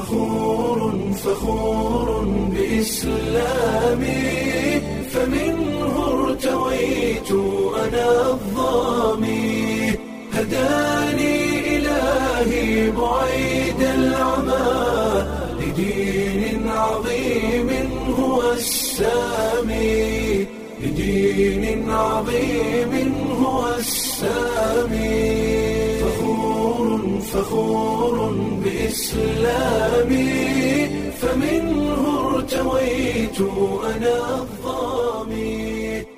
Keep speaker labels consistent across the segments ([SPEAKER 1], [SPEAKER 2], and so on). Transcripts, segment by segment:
[SPEAKER 1] فخور فخور بإسلامي فمنه ارتويت أنا الظامي هداني إلهي بعيد العمى لدين عظيم هو السامي لدين عظيم هو السامي فخور فخور بإسلامي فمنه ارتويت أنا الظامي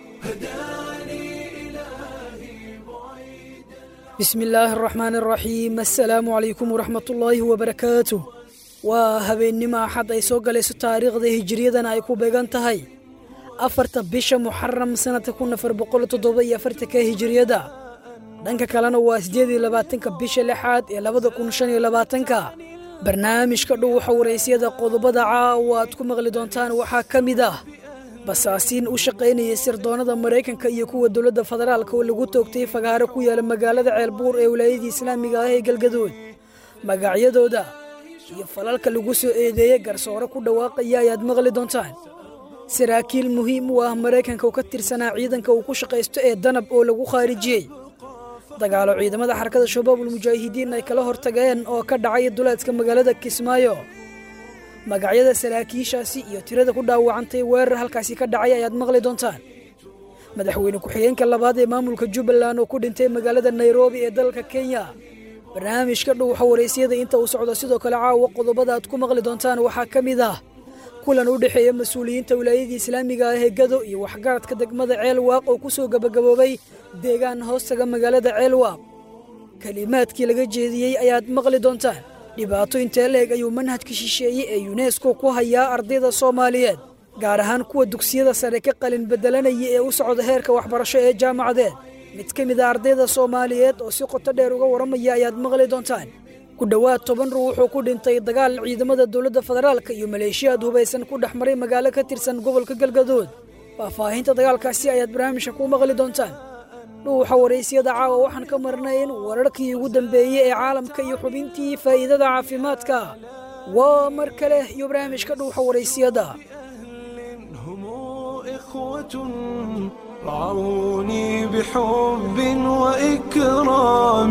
[SPEAKER 1] هداني إلهي بعيد
[SPEAKER 2] bismi illaahi araxmaan araxiim assalaamu calaykum waraxmatullaahi wabarakaatu waa habeennimo axad ay soo galayso taariikhda hijiriyadana ay ku beegan tahay afarta bisha muxaram sannadka kun afar boqol toddoba iyo afartanka hijiriyada dhanka kalena waa siddeed iyo labaatanka bisha lixaad ee labada kun shan iyo labaatanka barnaamijka dhow waxa waraysyada qodobada caawa aad ku maqli doontaan waxaa ka mid ah basaasiin u shaqaynayay sirdoonnada maraykanka iyo kuwa dowladda federaalka oo lagu toogtay fagaaro ku yaala magaalada ceelbuur ee wilaayadii islaamiga ah ee galgaduud magacyadooda iyo falalka lagu soo eedeeyey garsoore ku dhawaaqaya ayaad maqli doontaan saraakiil muhiim u ah maraykanka oo ka tirsanaa ciidanka uu ku shaqaysto ee danab oo lagu khaarijiyey dagaalo ciidamada xarakada shabaabul mujaahidiin ay kala hortageen oo ka dhacay duleedka magaalada kismaayo magacyada saraakiishaasi iyo tirada ku dhaawacantay weerar halkaasi ka dhacay ayaad maqli doontaan madaxweyne ku-xigeenka labaad ee maamulka jubbaland oo ku dhintay magaalada nairobi ee dalka kenya barnaamijka dhuuxa waraysyada inta uu socdo sidoo kale caawa qodobada aad ku maqli doontaan waxaa ka mid ah kulan u dhexeeya mas-uuliyiinta wilaayadii islaamiga ah ee gado iyo waxgaradka degmada ceelwaaq oo ku soo gebagaboobay deegaan hoostaga magaalada ceelwaaq kelimaadkii laga jeediyey ayaad maqli doontaan dhibaato intee leeg ayuu manhajka shisheeye ee yunesko ku hayaa ardayda soomaaliyeed gaar ahaan kuwa dugsiyada sare ka qalin bedelanaya ee u socda heerka waxbarasho ee jaamacadeed mid ka mid a ardayda soomaaliyeed oo si qoto dheer uga warramaya ayaad maqli doontaan ku dhowaad toban ruux wuxuu ku dhintay dagaal ciidamada dowladda federaalka iyo maleeshiyaad hubaysan ku dhex maray magaalo ka tirsan gobolka galgaduud faahfaahinta dagaalkaasi ayaad barnaamijka ku maqli doontaan dhuuxa waraysyada caawa waxaan ka marnayn wararkii ugu dambeeyey ee caalamka iyo xubintii faa'iidada caafimaadka waa mar kale iyo barnaamijka dhuuxa waraysyada
[SPEAKER 1] هم إخوة رعوني بحب وإكرام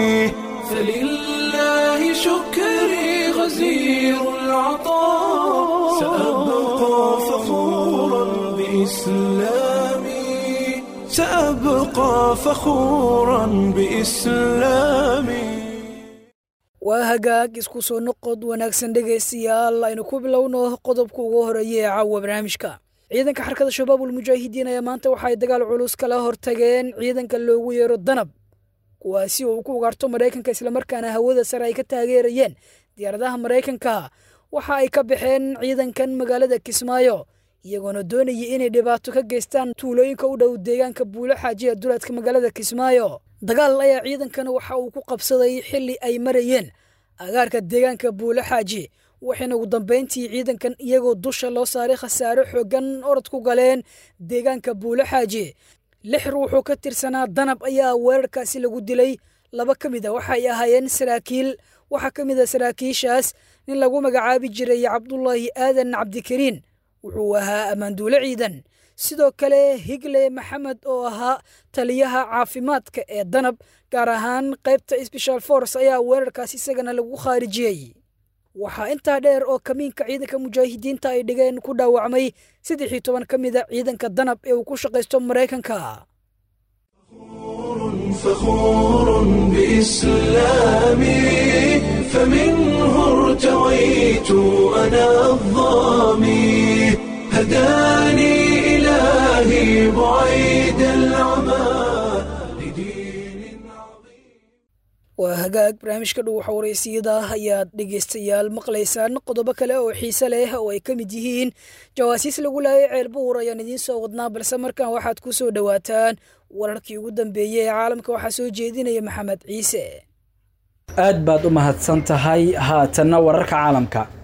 [SPEAKER 1] فلله شكري غزير العطاء سأبقى فخورا بإسلامي سأبقى فخورا بإسلامي
[SPEAKER 2] waa hagaag isku soo noqod wanaagsan dhegaystayaal aynu ku bilowno qodobka ugu horeeya ee caawa barnaamijka ciidanka xarkada shabaabul mujaahidiin ayaa maanta waxa ay dagaal culus kala hortageen ciidanka loogu yeero danab kuwaasi oo uu ku ugaarto maraykanka islamarkaana hawada sare ay ka taageerayeen diyaaradaha maraykanka waxa ay ka baxeen ciidankan magaalada kismaayo iyagoona doonayay inay dhibaato ka geystaan tuulooyinka u dhow deegaanka buulo xaaji ee duleedka magaalada kismaayo dagaal ayaa ciidankana waxa uu ku qabsaday xilli ay marayeen agaarka deegaanka buulo xaaji waxayna ugu dambayntii ciidankan iyagoo dusha loo saaray khasaaro xooggan orod ku galeen deegaanka buulo xaaji lix ruuxuu ka tirsanaa danab ayaa weerarkaasi lagu dilay laba ka mid a waxay ahaayeen saraakiil waxaa ka mid a saraakiishaas nin lagu magacaabi jiray cabdulaahi aadan cabdikariin wuxuu ahaa ammaanduule ciidan sidoo kale higle maxamed oo ahaa taliyaha caafimaadka ee danab gaar ahaan qaybta sbeshal force ayaa weerarkaas isagana lagu khaarijiyey waxaa intaa dheer oo kamiinka ciidanka mujaahidiinta ay dhigeen ku dhaawacmay saddex iyo toban ka mid a ciidanka danab ee uu ku shaqaysto maraykanka
[SPEAKER 1] فخور بإسلامي فمنه ارتويت أنا الظامي هداني إلهي بعيد العمى لدين عظيم
[SPEAKER 2] waa hagaag barnaamijka dhow xawaraysiyada ayaad dhegaystayaal maqlaysaan qodobo kale oo xiise leh oo ay ka mid yihiin jawaasiis lagu laayay ceel buur ayaan idiin soo wadnaa balse markan waxaad ku soo dhowaataan wararkii ugu dambeeyey ee caalamka waxaa soo jeedinaya maxamed ciise
[SPEAKER 3] aad baad u mahadsan tahay haatanna wararka caalamka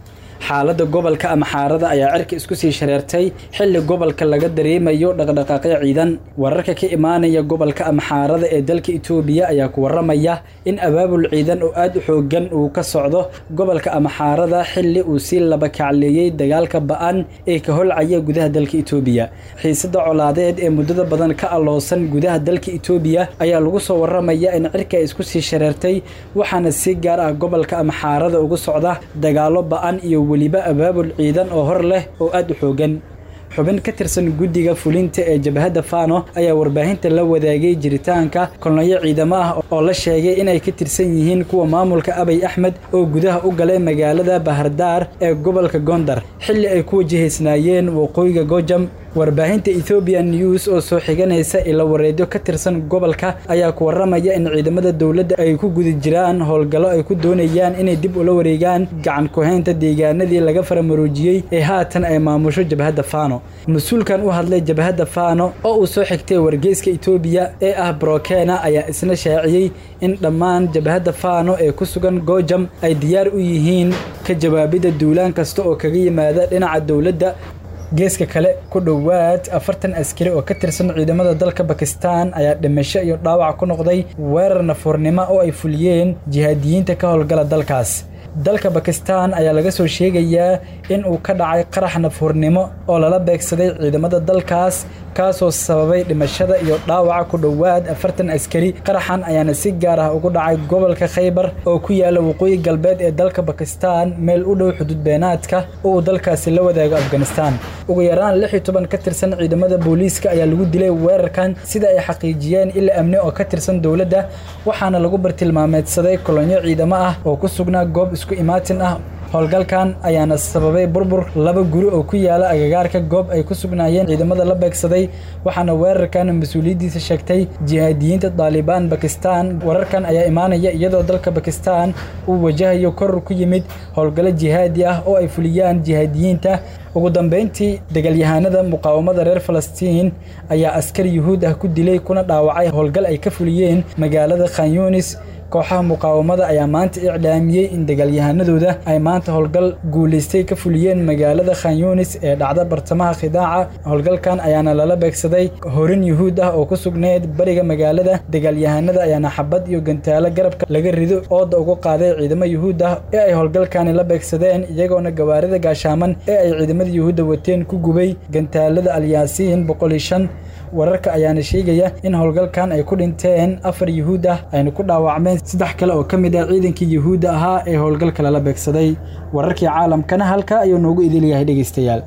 [SPEAKER 3] xaaladda gobolka amxaarada ayaa cirka isku sii shareertay xilli gobolka laga dareemayo dhaqdhaqaaqyo ciidan wararka ka imaanaya gobolka amxaarada ee dalka itoobiya ayaa ku waramaya in abaabul ciidan oo aad u xoogan uu ka socdo gobolka amxaarada xilli uu sii laba kacleeyey dagaalka ba-an ee ka holcaya gudaha dalka itoobiya xiisada colaadeed ee muddada badan ka alloosan gudaha dalka itoobiya ayaa lagu soo waramaya in cirka ay isku sii shareertay waxaana si gaar ah gobolka amxaarada ugu socda dagaalo ba-an iyo weliba abaabul ciidan oo hor leh oo aad u xoogan xubin ka tirsan guddiga fulinta ee jabhadda fano ayaa warbaahinta la wadaagay jiritaanka kolonyo ciidamo ah oo la sheegay inay ka tirsan yihiin kuwa maamulka abay axmed oo gudaha u galay magaalada bahardaar ee gobolka gondar xilli ay ku wajahaysnaayeen waqooyiga gojam warbaahinta ethoobian news oo soo xiganaysa ila wareedyo ka tirsan gobolka ayaa ku waramaya in ciidamada dowladda ay ku guda jiraan howlgallo ay ku doonayaan inay dib ula wareegaan gacan ku-haynta deegaanadii laga faramaroojiyey ee haatan ay maamusho jabhadda fano mas-uulkan u hadlay jabhadda fano oo uu soo xigtay wargeyska etoobiya ee ah brokena ayaa isna shaaciyey in dhammaan jabhadda fano ee ku sugan gojam ay diyaar u yihiin ka jawaabidda duulaan kasta oo kaga yimaada dhinaca dowladda geeska kale ku dhowaad afartan askari oo ka tirsan ciidamada dalka bakistan ayaa dhimasho iyo dhaawac ku noqday weerar nafuurnimo oo ay fuliyeen jihaadiyiinta ka howlgala dalkaas dalka bakistan ayaa laga soo sheegayaa in uu ka dhacay qarax nafuurnimo oo lala beegsaday ciidamada dalkaas kaasoo sababay dhimashada iyo dhaawaca ku dhowaad afartan askari qaraxan ayaana si gaar ah ugu dhacay gobolka khaybar oo ku yaala waqooyi galbeed ee dalka bakistan meel u dhow xuduud beenaadka oo uu dalkaasi la wadaago afghanistan ugu yaraan lix iyo toban ka tirsan ciidamada booliiska ayaa lagu dilay weerarkan sida ay xaqiijiyeen ila amni oo ka tirsan dowladda waxaana lagu bartilmaameedsaday kolonyo ciidamo ah oo ku sugnaa goob isku imaatin ah howlgalkan ayaana sababay burbur laba guri oo ku yaala agagaarka goob ay ku sugnaayeen ciidamada la beegsaday waxaana weerarkan mas-uuliyaddiisa sheegtay jihaadiyiinta daalibaan bakistan wararkan ayaa imaanaya iyadoo dalka bakistan uu wajahayo koror ku yimid howlgallo jihaadi ah oo ay fuliyaan jihaadiyiinta ugu dambeyntii dagaalyahanada muqaawamada reer falastiin ayaa askar yuhuud ah ku dilay kuna dhaawacay howlgal ay ka fuliyeen magaalada khanyunis kooxaha muqaawamada ayaa maanta iclaamiyey in dagaalyahanadooda ay maanta howlgal guulaystay ka fuliyeen magaalada khanyunis ee dhacda bartamaha khidaaca howlgalkan ayaana lala beegsaday horin yuhuud ah oo ku sugneyd bariga magaalada dagaalyahanada ayaana xabad iyo gantaalo garabka laga rido ooda ugu qaaday ciidamo yuhuud ah ee ay howlgalkani la beegsadeen iyagoona gawaarida gaashaaman ee ay ciidamada yuhuudda wateen ku gubay gantaalada alyaasiin boqol iyo shan wararka ayaana sheegaya in howlgalkan ay ku dhinteen afar yuhuud ah ayna ku dhaawacmeen saddex kale oo ka mid ah ciidankii yuhuudda ahaa ee howlgalka lala beegsaday wararkii caalamkana halkaa ayuu noogu idil yahay dhegaystayaal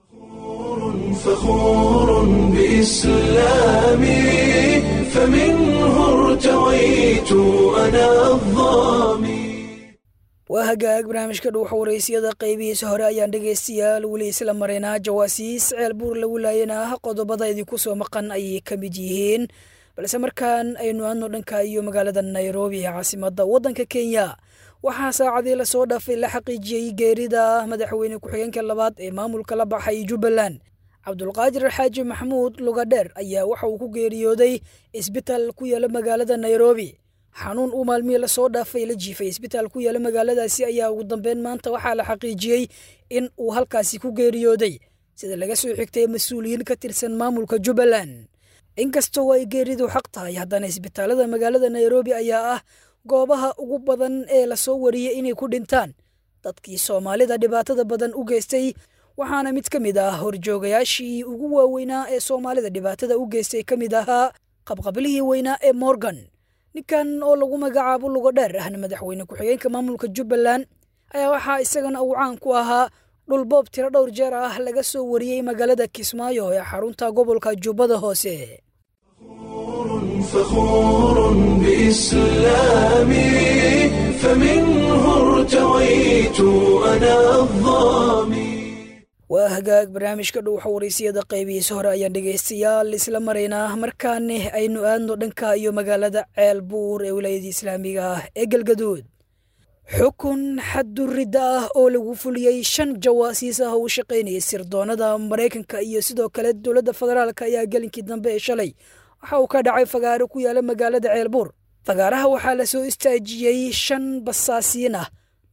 [SPEAKER 1] فخور بإسلامي فمنه ارتويت أنا الظامي
[SPEAKER 2] waa hagaag barnaamijka dhuuxa waraysiyada qaybihiisa hore ayaan dhegaystayaal weli isla maraynaa jawaasiis ceel buur lagu laayana ah qodobada idinku soo maqan ayay ka mid yihiin balse markaan aynu aadno dhanka iyo magaalada nairobi ee caasimadda waddanka kenya waxaa saacadii lasoo dhaafay la xaqiijiyey geerida madaxweyne ku-xigeenka labaad ee maamulka la baxay jubbaland cabdulqaadir xaaji maxamuud lugadheer ayaa waxa uu ku geeriyooday isbitaal ku yaala magaalada nairobi xanuun uu maalmihii lasoo dhaafay la jiifay isbitaal ku yaala magaaladaasi ayaa ugu dambeyn maanta waxaa la xaqiijiyey in uu halkaasi ku geeriyooday sida laga soo xigtay mas-uuliyiin ka tirsan maamulka jubbaland inkastoo ay geeridu xaq tahay haddana isbitaalada magaalada nairobi ayaa ah goobaha ugu badan ee lasoo wariyey inay ku dhintaan dadkii soomaalida dhibaatada badan u geystay waxaana mid ka mid ah horjoogayaashii ugu waaweynaa ee soomaalida dhibaatada u geystay ka mid ahaa qabqablihii weynaa ee morgan ninkan oo lagu magacaabo lugo dheer ahna madaxweyne ku-xigeenka maamulka jubbaland ayaa waxaa isagana uu caan ku ahaa dhulboob tiro dhowr jeer ah laga soo wariyey magaalada kismaayo ee xarunta gobolka jubbada hoose
[SPEAKER 1] فخور بإسلامي فمنه ارتويت أنا الظامي
[SPEAKER 2] waa hagaag barnaamijka dhuuxa waraysiyada qaybihiisa hore ayaan dhegaystayaal isla maraynaa markaane aynu aadno dhanka iyo magaalada ceel buur ee wilaayada islaamiga ah ee galgaduud xukun xadduridda ah oo lagu fuliyey shan jawaasiis ah oo u shaqaynayay sirdoonada maraykanka iyo sidoo kale dowladda federaalk ayaa gelinkii dambe ee shalay waxa uu ka dhacay fagaaro ku yaala magaalada ceelbuur fagaaraha waxaa la soo istaajiyey shan basaasiin ah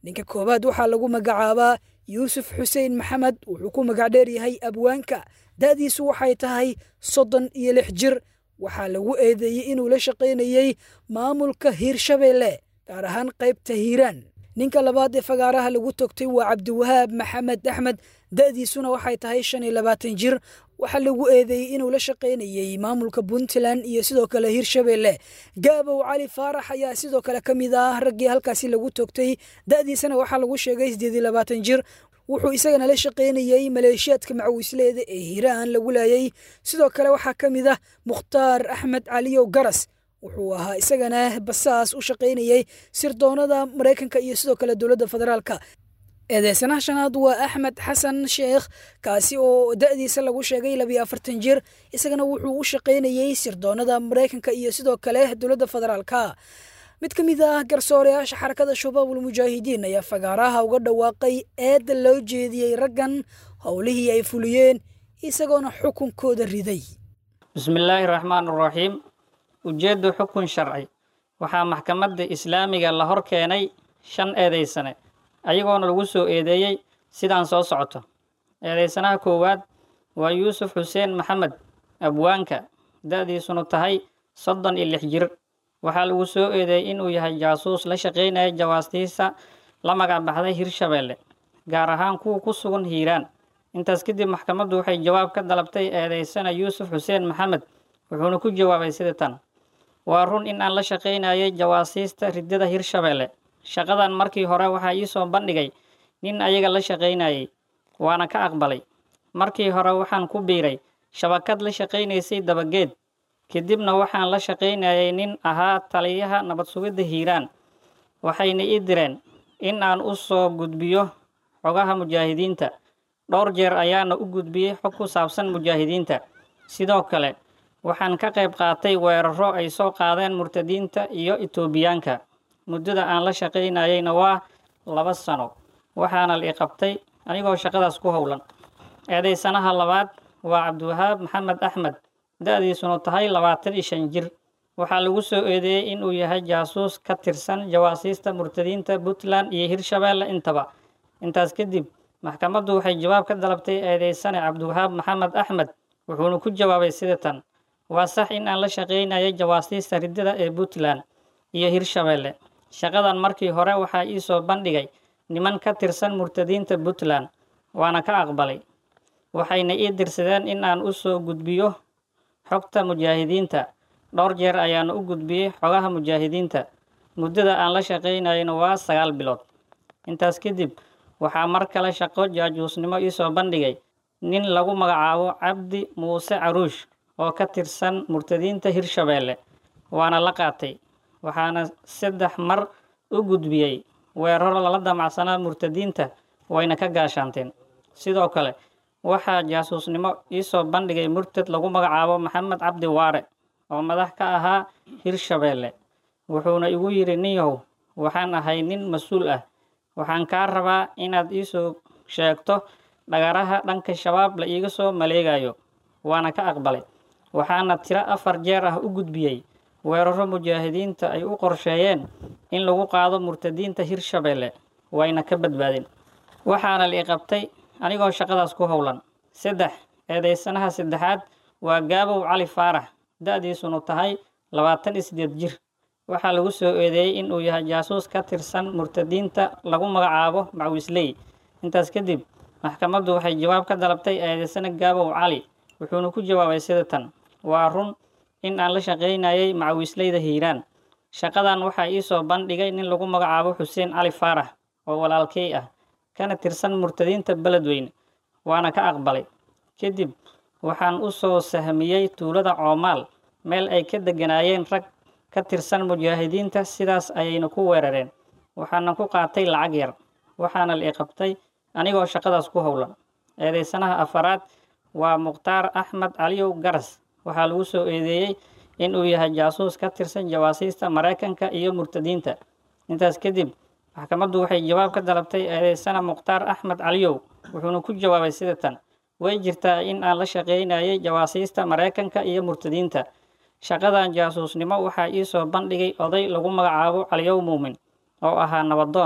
[SPEAKER 2] ninka koowaad waxaa lagu magacaabaa yuusuf xuseen maxamed wuxuu ku magacdheer yahay abwaanka da'diisu waxay tahay soddon iyo lix jir waxaa lagu eedeeyey inuu la shaqaynayey maamulka hiirshabeelle gaar ahaan qaybta hiiraan ninka labaad ee fagaaraha lagu togtay waa cabdiwahaab maxamed axmed da'diisuna waxay tahay shan iyo labaatan jir waxaa lagu eedeeyey inuu la shaqaynayey maamulka puntland iyo sidoo kale hiirshabeelle gaabow cali faarax ayaa sidoo kale ka mid ah raggii halkaasi lagu togtay da'diisana waxaa lagu sheegay siddeed iyo labaatan jir wuxuu isagana la shaqaynayey maleeshiyaadka macawisleeda ee hiiraan lagu laayay sidoo kale waxaa ka mid ah mukhtaar axmed caliyow garas wuxuu ahaa isagana basaas u shaqaynayey sirdoonada maraykanka iyo sidoo kale dowladda federaalka eedeysanaha shanaad waa axmed xasan sheekh kaasi oo da'diisa lagu sheegay labiyo afartan jir isagana wuxuu u shaqaynayey sirdoonada maraykanka iyo sidoo kale dowladda federaalka mid ka mid ah garsooreyaasha xarakada shabaabul mujaahidiin ayaa fagaaraha uga dhawaaqay eedda loo jeediyey raggan howlihii ay fuliyeen isagoona xukunkooda riday
[SPEAKER 4] bismillaahi raxmaan raxiim ujeeddu xukun sharci waxaa maxkamadda islaamiga la hor keenay shan eedaysane ayagoona lagu soo eedeeyey sidaan soo socoto eedaysanaha koowaad waa yuusuf xuseen maxamed abwaanka da'diisunu tahay soddon iyo lix jir waxaa lagu soo eedeeyey inuu yahay jaasuus la shaqaynaya jawaastiisa la magac baxday hirshabeelle gaar ahaan kuwa ku sugan hiiraan intaas kadib maxkamaddu waxay jawaab ka dalabtay eedeysana yuusuf xuseen maxamed wuxuuna ku jawaabay sida tan waa run in aan la shaqaynayay jawaasiista riddada hirshabeelle shaqadan markii hore waxaa ii soo bandhigay nin ayaga la shaqaynayay waana ka aqbalay markii hore waxaan ku biiray shabakad la shaqaynaysay dabageed kadibna waxaan la shaqaynayay nin ahaa taliyaha nabad sugidda hiiraan waxayna ii direen in aan u soo gudbiyo xogaha mujaahidiinta dhowr jeer ayaana u gudbiyey xog ku saabsan mujaahidiinta sidoo kale waxaan ka qayb qaatay weeraro ay soo qaadeen murtadiinta iyo itoobiyaanka muddada aan la shaqaynayayna waa laba sano waxaana la i qabtay anigoo shaqadaas ku howlan eedaysanaha labaad waa cabdiwahaab maxamed axmed da-diisunu tahay labaatan iyo shan jir waxaa lagu soo eedeeyey inuu yahay jaasuus ka tirsan jawaasiista murtadiinta puntland iyo hirshabeelle intaba intaas kadib maxkamaddu waxay jawaab ka dalabtay eedeysane cabdiwahaab maxamed axmed wuxuuna ku jawaabay sida tan waa sax in aan la shaqaynayay jawaasiista riddada ee puntland iyo hirshabeelle shaqadan markii hore waxaa ii soo bandhigay niman ka tirsan murtadiinta puntland waana ka aqbalay waxayna ii dirsadeen in aan u soo gudbiyo xogta mujaahidiinta dhowr jeer ayaana u gudbiyey xogaha mujaahidiinta muddada aan la shaqaynayana waa sagaal bilood intaas kadib waxaa mar kale shaqo jaajuusnimo ii soo bandhigay nin lagu magacaabo cabdi muuse caruush oo ka tirsan murtadiinta hirshabeelle waana la qaatay waxaana saddex mar u gudbiyey weeraro lala damacsanaa murtadiinta wayna ka gaashaanteen sidoo kale waxaa jaasuusnimo ii soo bandhigay murtad lagu magacaabo maxamed cabdi waare oo madax ka ahaa hirshabeelle wuxuuna igu yidhi ninyahow waxaan ahay nin mas-uul ah waxaan kaa rabaa inaad iisoo sheegto dhagaraha dhanka shabaab la iiga soo maleegayo waana ka aqbalay waxaana tiro afar jeer ah u gudbiyey weeraro mujaahidiinta ay u qorsheeyeen in lagu qaado murtadiinta hirshabeelle wayna ka badbaadeen waxaana la i qabtay anigoo shaqadaas ku howlan saddex eedeysanaha saddexaad waa gaabow cali faarax da-diisunu tahay labaatan iyo siddeed jir waxaa lagu soo eedeeyey inuu yahay jaasuus ka tirsan murtadiinta lagu magacaabo macwisley intaas kadib maxkamaddu waxay jawaab ka dalabtay eedeysana gaabow cali wuxuuna ku jawaabay sida tan waa run in aan la shaqaynayay macawisleyda hiiraan shaqadan waxaa ii soo bandhigay nin lagu magacaabo xuseen cali faarax oo walaalkey ah kana tirsan murtadiinta beledweyne waana ka aqbalay kadib waxaan u soo sahmiyey tuulada coomaal meel ay ka degganaayeen rag ka tirsan mujaahidiinta sidaas ayayna ku weerareen waxaana ku qaatay lacag yar waxaana la i qabtay anigoo shaqadaas ku howlan eedeysanaha afaraad waa mukhtaar axmed caliyow garas waxaa lagu soo eedeeyey inuu yahay jaasuus ka tirsan jawaasiista maraykanka iyo murtadiinta intaas kadib maxkamaddu waxay jawaab ka dalabtay eedeysana mukhtaar axmed caliyow wuxuuna ku jawaabay sida tan way jirtaa in aan la shaqaynayay jawaasiista maraykanka iyo murtadiinta shaqadan jaasuusnimo waxaa ii soo bandhigay oday lagu magacaabo caliyow muumin oo ahaa nabadoon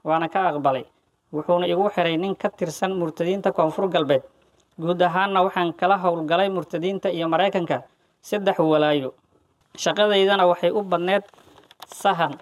[SPEAKER 4] waana ka aqbalay wuxuuna igu xiray nin ka tirsan murtadiinta koonfur galbeed guud ahaanna waxaan kala howlgalay murtadiinta iyo maraykanka saddex walaayo shaqadaydana waxay u badneed sahan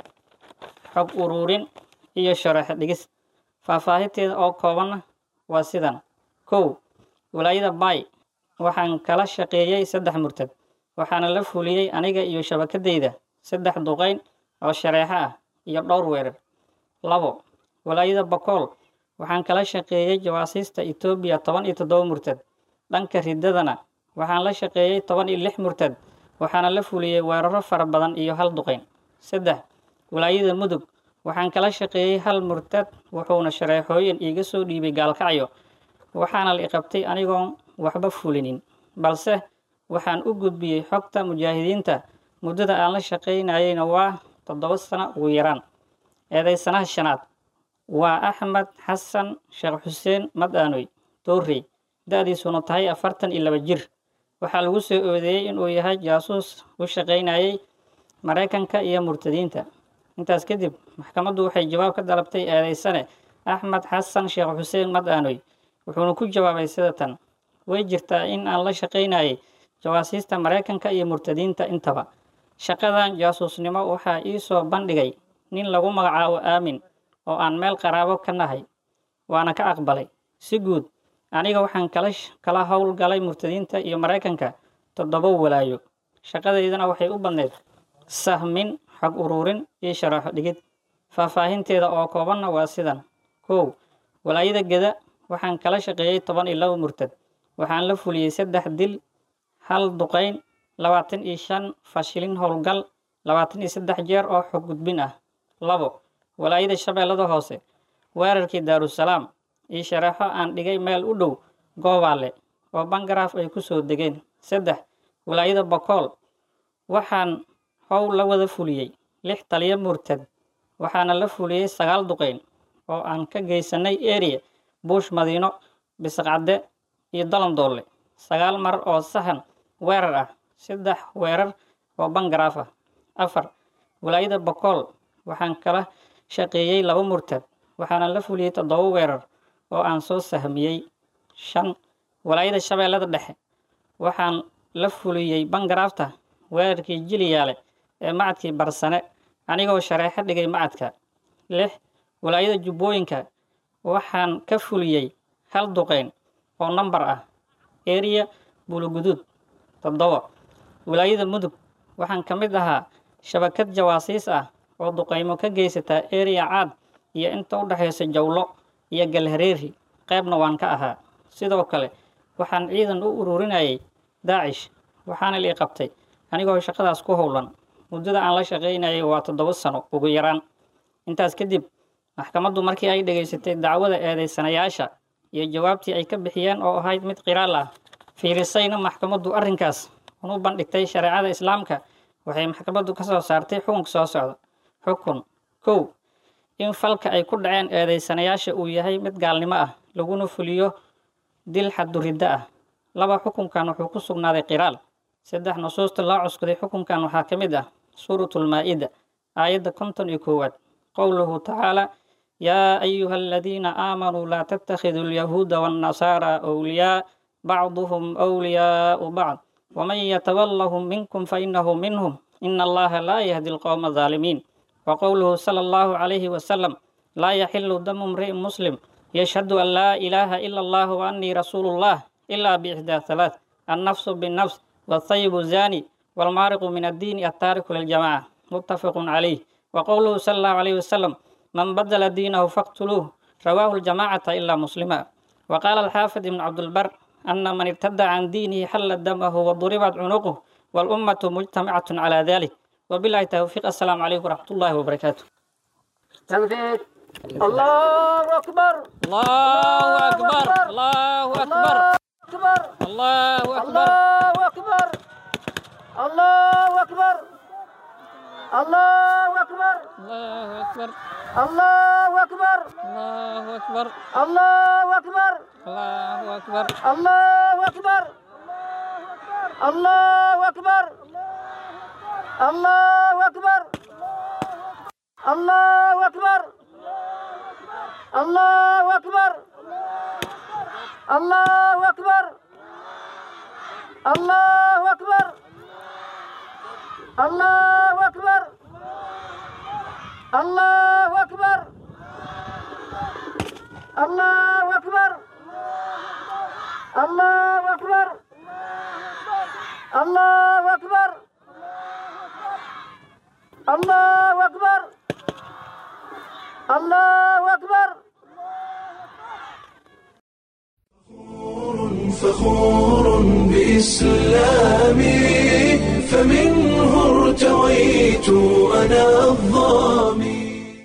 [SPEAKER 4] xog uruurin iyo sharaxo dhigis faahfaahinteeda oo koobanna waa sidan kow walaayada bay waxaan kala shaqeeyey saddex murtad waxaana la fuliyey aniga iyo shabakadayda saddex duqayn oo shareexo ah iyo dhowr weerar labo walaayada bakool waxaan kala shaqeeyey jawaasiista etoobiya toban iyo toddoba murtad dhanka riddadana waxaan la shaqeeyey toban iyo lix murtad waxaana la fuliyey weeraro fara badan iyo hal duqayn saddex walaayada mudug waxaan kala shaqeeyey hal murtad wuxuuna shareexooyin iiga soo dhiibay gaalkacyo waxaana la iqabtay anigoon waxba fulinin balse waxaan u gudbiyey xogta mujaahidiinta muddada aan la shaqaynayeyna waa toddoba sano ugu yaraan eedaysanaha shanaad waa axmed xasan sheekh xuseen madaanoy doorrey da-diisuna tahay afartan iyo laba jir waxaa lagu soo oodeeyey inuu yahay jaasuus u shaqaynayey maraykanka iyo murtadiinta intaas kadib maxkamaddu waxay jawaab ka dalabtay eedaysane axmed xasan sheekh xuseen madaanoy wuxuuna ku jawaabay sida tan way jirtaa in aan la shaqaynayay jawaasiista maraykanka iyo murtadiinta intaba shaqadan jaasuusnimo waxaa ii soo bandhigay nin lagu magacaabo aamin oo aan meel qaraabo ka nahay waana ka aqbalay si guud aniga waxaan kala kala howlgalay murtadiinta iyo maraykanka toddoba walaayo shaqadaydana waxay u badneyd sahmin xog uruurin iyo sharaxo dhigid faahfaahinteeda oo koobanna waa sidan kow walaayada geda waxaan kala shaqeeyey toban iyo laba murtad waxaan la fuliyey saddex dil hal duqayn labaatan iyo shan fashilin howlgal labaatan iyo saddex jeer oo xog gudbin ah labo walaayada shabeellada hoose weerarkii daarusalaam iyo shareexo aan dhigay meel u dhow goobaale oo bangaraaf ay ku soo degeen saddex walaayada bakool waxaan how la wada fuliyey lix taliyo murtad waxaana la fuliyey sagaal duqayn oo aan ka geysanay area buush madiino bisaqcadde iyo dalandoole sagaal mar oo sahan weerar ah saddex weerar oo bangaraaf ah afar walaayada bakool waxaan kala shaqeeyey laba murtad waxaana la fuliyey toddoba weerar oo aan soo sahmiyey shan walaayada shabeellada dhexe waxaan la fuliyey bangaraafta weerarkii jiliyaale ee macadkii barsane anigoo shareexo dhigay macadka lix walaayada jubbooyinka waxaan ka fuliyey hal duqeyn oo nambar ah eriya buluguduud toddoba walaayada mudug waxaan ka mid ahaa shabakad jawaasiis ah oo duqeymo ka geysataa eriya caad iyo inta u dhexaysa jawlo iyo galhareeri qaybna waan ka ahaa sidoo kale waxaan ciidan u ururinayay daacish waxaana lii qabtay anigoo shaqadaas ku howlan muddada aan la shaqaynayay waa toddoba sano ugu yaraan intaas kadib maxkamaddu markii ay dhegaysatay dacwada eedeysanayaasha iyo jawaabtii ay ka bixiyeen oo ahayd mid qiraal ah fiirisayna maxkamaddu arrinkaas unu bandhigtay shareecada islaamka waxay maxkamaddu ka soo saartay xukunka soo socda xukun kow in falka ay ku dhaceen eedeysanayaasha uu yahay mid gaalnimo ah laguna fuliyo dil xaduriddo ah laba xukunkan wuxuu ku sugnaaday qiraal saddex nusuusta loo cuskuday xukunkan waxaa ka mid ah suuratulmaa-ida aayadda konton iyo koowaad qowluhu tacaala yaa ayuha aladiina aamanuu laa tattakhiduu alyahuuda waannasaara awliyaa bacduhum awliyaau bacd waman yatawallahum minkum fainahu minhum ina allaha laa yahdi alqowma alظaalimiin وقوله صلى الله عليه وسلم لا يحل دم امرئ مسلم يشهد أن لا إله إلا الله وأني رسول الله إلا بإحدى ثلاث النفس بالنفس والطيب الزاني والمارق من الدين التارك للجماعة متفق عليه وقوله صلى الله عليه وسلم من بدل دينه فاقتلوه رواه الجماعة إلا مسلما وقال الحافظ بن عبد البر أن من ارتد عن دينه حل دمه وضربت عنقه والأمة مجتمعة على ذلك وبالله التوفيق السلام عليكم ورحمة الله وبركاته
[SPEAKER 5] تنفيذ الله أكبر
[SPEAKER 4] الله أكبر الله أكبر
[SPEAKER 5] أكبر
[SPEAKER 4] الله أكبر
[SPEAKER 5] الله أكبر الله أكبر الله أكبر
[SPEAKER 4] الله أكبر
[SPEAKER 5] الله أكبر
[SPEAKER 4] الله أكبر
[SPEAKER 5] الله أكبر
[SPEAKER 4] الله أكبر
[SPEAKER 5] الله أكبر الله أكبر الله أكبر الله أكبر الله أكبر الله أكبر الله أكبر الله أكبر الله أكبر الله أكبر الله أكبر الله أكبر الله أكبر الله أكبر
[SPEAKER 1] فخور بإسلامي فمنه ارتويت أنا الظامي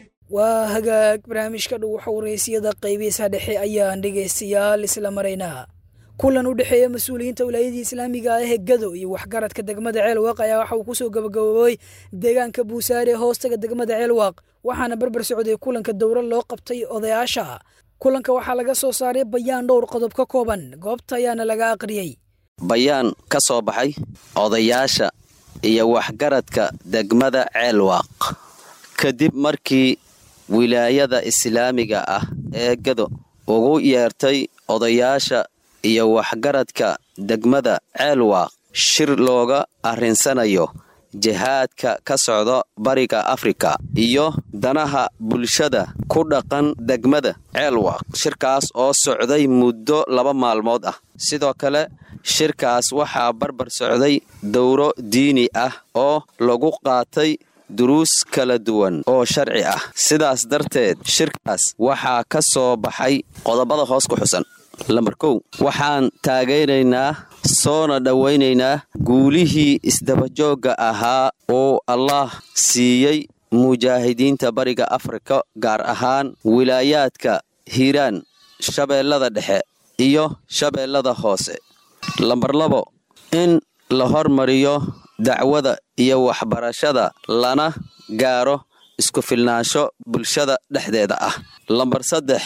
[SPEAKER 2] waa hagaag barnaamijka dhow xawreysiyada qaybihiisa dhexe ayaan dhegaystayaal isla maraynaa kulan u dhexeeya mas-uuliyiinta wilaayadii islaamiga ah ee gado iyo waxgaradka degmada ceelwaaq ayaa waxa uu kusoo gabagaboobay deegaanka buusaare ee hoostaga degmada ceelwaaq waxaana barbar socday kulanka dowra loo qabtay odayaasha kulanka waxaa laga soo saaray bayaan dhowr qodob ka kooban goobta ayaana laga aqriyey
[SPEAKER 6] bayaan ka soo baxay odayaasha iyo waxgaradka degmada ceelwaaq kadib markii wilaayada islaamiga ah ee gado ugu yeertay odayaasha iyo waxgaradka degmada ceelwaaq shir looga arrinsanayo jihaadka ka socda bariga afrika iyo danaha bulshada ku dhaqan degmada ceelwaaq shirkaas oo socday muddo laba maalmood ah sidoo kale shirkaas waxaa barbar socday dowro diini ah oo lagu qaatay duruus kala duwan oo sharci ah sidaas darteed shirkaas waxaa ka soo baxay qodobada hoos ku xusan lambar kow waxaan taageeraynaa soona dhowaynaynaa guulihii isdabajoogga ahaa oo allaah siiyey mujaahidiinta bariga afrika gaar ahaan wilaayaadka hiiraan shabeellada dhexe iyo shabeellada hoose lambar labo in la hormariyo dacwada iyo waxbarashada lana gaaro isku filnaansho bulshada dhexdeeda ah lambar saddex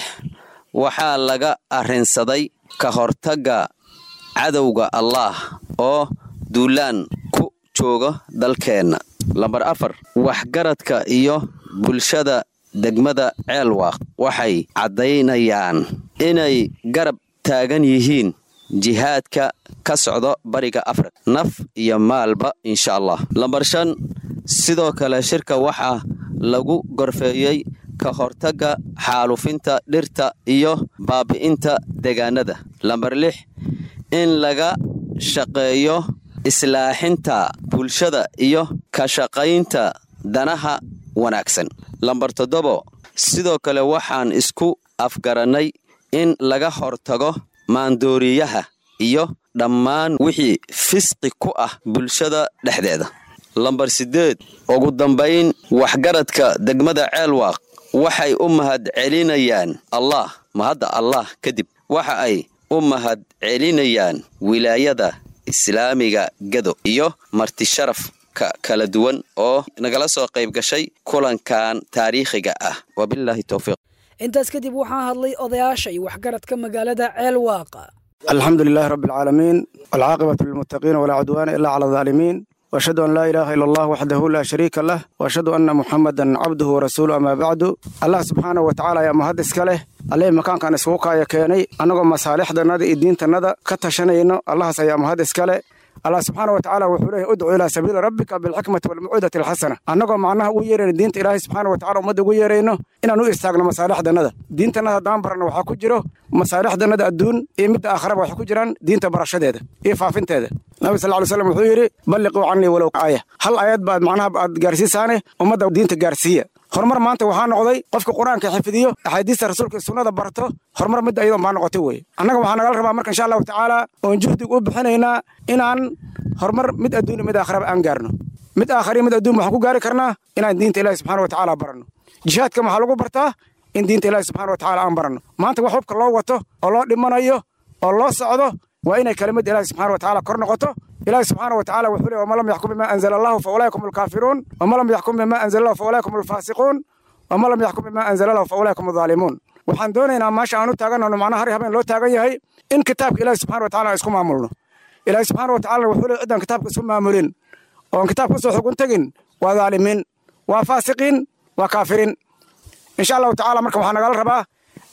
[SPEAKER 6] waxaa laga arrinsaday ka hortagga cadowga allaah oo duulaan ku jooga dalkeenna lambar afar waxgaradka iyo bulshada degmada ceelwaaq waxay caddaynayaan inay garab taagan yihiin jihaadka ka socdo bariga afrika naf iyo maalba insha allah lambar shan sidoo kale shirka waxaa lagu gorfeeyey ka hortagga xaalufinta dhirta iyo baabi'inta deegaanada lambar lix in laga shaqeeyo islaaxinta bulshada iyo ka shaqaynta danaha wanaagsan lambar toddobo sidoo kale waxaan isku afgarannay in laga hortago maandooriyaha iyo dhammaan wixii fisqi ku ah bulshada dhexdeeda lambar siddeed ugu dambayn waxgaradka degmada ceelwaaq waxay u mahad celinayaan allah mahadda allah kadib waxa ay u mahad celinayaan wilaayada islaamiga gado iyo martisharafka kala duwan oo nagala soo qayb gashay kulankan taariikhiga ah wabilaahi towfiiq
[SPEAKER 2] intaas kadib waxaa hadlay odayaasha iyo waxgaradka magaalada ceelwaaq
[SPEAKER 7] alxamdu lilahi rabi alcaalamiin walcaaqibatu lilmuttaqiina walaa cudwaana ilaa cala alaalimiin washhadu an laa ilaaha ila allah waxdahu laa shariika lah waashhadu anna muxamadan cabduhu warasuulu amaa bacdu allah subxaanahu wa tacala ayaa mahad iska leh alleh makaankan iskugu kaaya keenay annagoo masaalixdannada iyo diintannada ka tashanayno allahaas ayaa mahad iska leh allah subxaana wa tacala wuxuu leeyahy udcu ilaa sabiili rabbika bilxikmati walmawcidati alxasana annagoo macnaha ugu yeerayno diinta ilaahay subxaana wa tacala ummadda ugu yeerayno inaan u istaagno masaalixdannada diintannada haddaan baranno waxaa ku jiro masaalixdannada adduun iyo midda aakharaba waxay ku jiraan diinta barashadeeda iyo faafinteeda nabi sal ly slam wuxuu yidhi balliquu canii walow aaya hal aayad baad macnaha aad gaarsiisaane ummadda diinta gaarsiiya horumar maanta waxaa noqday qofka qur-aanka xifdiyo axaadiista rasuulka iyo sunnada barto horumar midda iyadoon baa noqotay weye annaga waxaa nagala rabaa marka insha allahu tacaala oon juhdig u bixinaynaa inaan horumar mid adduun mid aakharaba aan gaarno mid aakhariyo mid adduun waxaan ku gaari karnaa inaan diinta ilahi subxana wa tacaala baranno jihaadka maxaa lagu bartaa in diinta ilahi subxana wa tacala aan baranno maanta wax hubka loo wato oo loo dhimanayo oo loo socdo waa inay kelimada ilahi subxana wa tacala kor noqoto ilahi subxaana wa tacala wuxuu leey waman lam yaxkum bima anzala allahu fa ulaaika hum alkaafiruun waman lam yaxkum bima anzala allahu fa ulaaika hum alfaasiquun waman lam yaxkum bima anzala allahu fa ulaaika hum alzaalimuun waxaan doonaynaa maasha aan u taaganano macnaha har habeen loo taagan yahay in kitaabka ilahi subxana wa tacala aan isku maamulno ilahi subxaana wa tacala wuxuu leey ciddaan kitaabka isku maamulin oon kitaabka usoo xugun tegin waa dhaalimiin waa faasiqiin waa kaafiriin insha allahu tacala marka waxaa nagala rabaa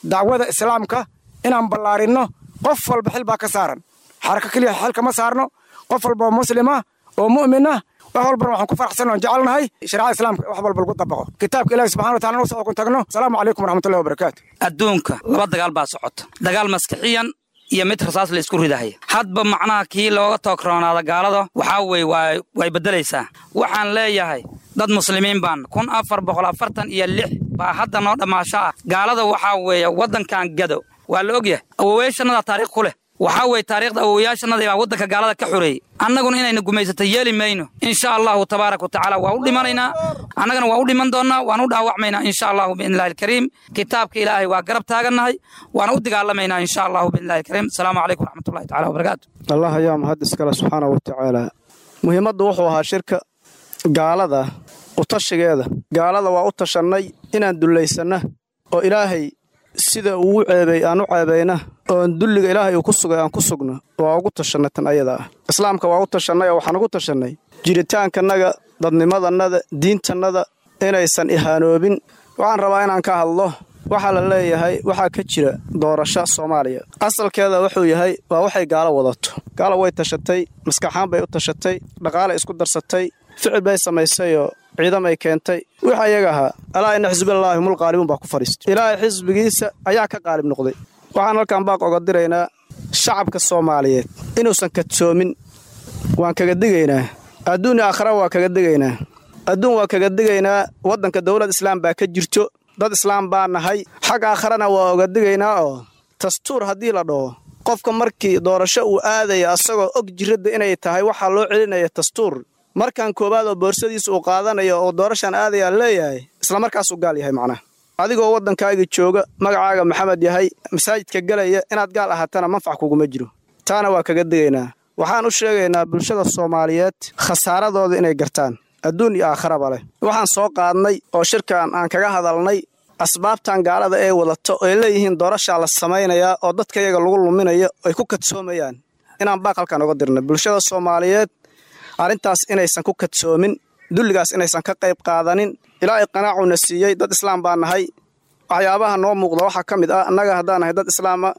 [SPEAKER 7] dacwada islaamka inaan ballaarinno qof walba xil baa ka saaran xarako keliya xil kama saarno qof walba oo muslima oo mu'mina wax walbana waxaan ku faraxsan oon jecelnahay shareecada islaamka wax walba lagu dabaqo kitaabka ilahi subxana wa tacala nusoo kun tagno asalaamu calaykum waraxmatullahi wabarakaatu
[SPEAKER 8] adduunka laba dagaal baa socota dagaal maskixiyan iyo mid rasaas la isku ridahaya hadba macnaha kii looga toogroonaada gaalada waxaa weye way beddelaysaa waxaan leeyahay dad muslimiin baan kun afar boqol afartan iyo lix baa hadda noo dhammaasho ah gaalada waxaa weeye waddankan gado waa la ogyahay awowayaashannada taariikh ku leh waxaa weye taariikhda awowayaashannada baa waddanka gaalada ka xoreeyey annaguna inayna gumaysato yeeli mayno insha allahu tabaaraka wa tacaala waa u dhimanaynaa annagana waa u dhiman doonnaa waan u dhaawacmaynaa insha allahu biidnillahi alkariim kitaabka ilaahay waa garab taagannahay waana u dagaalamaynaa insha allahu biidnillahi alkariim asalaamu calaykum waraxmatullahi tacala wabarakaatu
[SPEAKER 9] allah ayaa mahad iskale subxaana wa tacaala muhiimaddu wuxuu ahaa shirka gaalada utashigeeda gaalada waa u tashannay inaan dullaysanna oo ilaahay sida uu ceebay aan u ceebayna oon dulliga ilaahay uu ku sugay aan ku sugno waa ugu tashannay tan ayada ah islaamka waa u tashannay oo waxaan ugu tashannay jiritaankanaga dadnimadannada diintannada inaysan ihaanoobin waxaan rabaa inaan ka hadlo waxaa la leeyahay waxaa ka jira doorasho soomaaliya asalkeeda wuxuu yahay waa waxay gaalo wadato gaalo way tashatay maskaxaan bay u tashatay dhaqaalay isku darsatay ficil bay samaysayoo ciidamay keentay wix ayaga ahaa alaa ina xisbillaahi humul qaalibuun baa ku fadhiistay ilaahay xisbigiisa ayaa ka qaalib noqday waxaan halkan baaq oga diraynaa shacabka soomaaliyeed inuusan kadsoomin waan kaga digaynaa adduun aakhara waa kaga digaynaa adduun waa kaga digaynaa waddanka dowlad islaam baa ka jirto dad islaam baa nahay xag aakharana waa oga digaynaa oo dastuur haddii la dhaho qofka markii doorasho uu aadaya asagoo og jiradda inay tahay waxaa loo celinaya dastuur markan koowaad oo boorsadiisa uu qaadanayo oo doorashaan aadayaa leeyahay islamarkaasuu gaal yahay macnaha adigoo waddankaaga jooga magacaaga maxamed yahay masaajidka gelaya inaad gaal ahaatana manfac kuguma jiro taana waa kaga digaynaa waxaan u sheegaynaa bulshada soomaaliyeed khasaaradooda inay gartaan adduun iyo aakharaba leh waxaan soo qaadnay oo shirkan aan kaga hadalnay asbaabtan gaalada ee wadato oy leeyihiin doorashaa la samaynayaa oo dadka yaga lagu luminayo ay ku kadsoomayaan inaan baaq halkan oga dirnay bulshada soomaaliyeed arrintaas inaysan ku kadsoomin dulligaas inaysan ka qayb qaadanin ilaa ay qanaacuna siiyey dad islaam baa nahay waxyaabaha noo muuqda waxaa ka mid ah annaga haddaan nahay dad islaama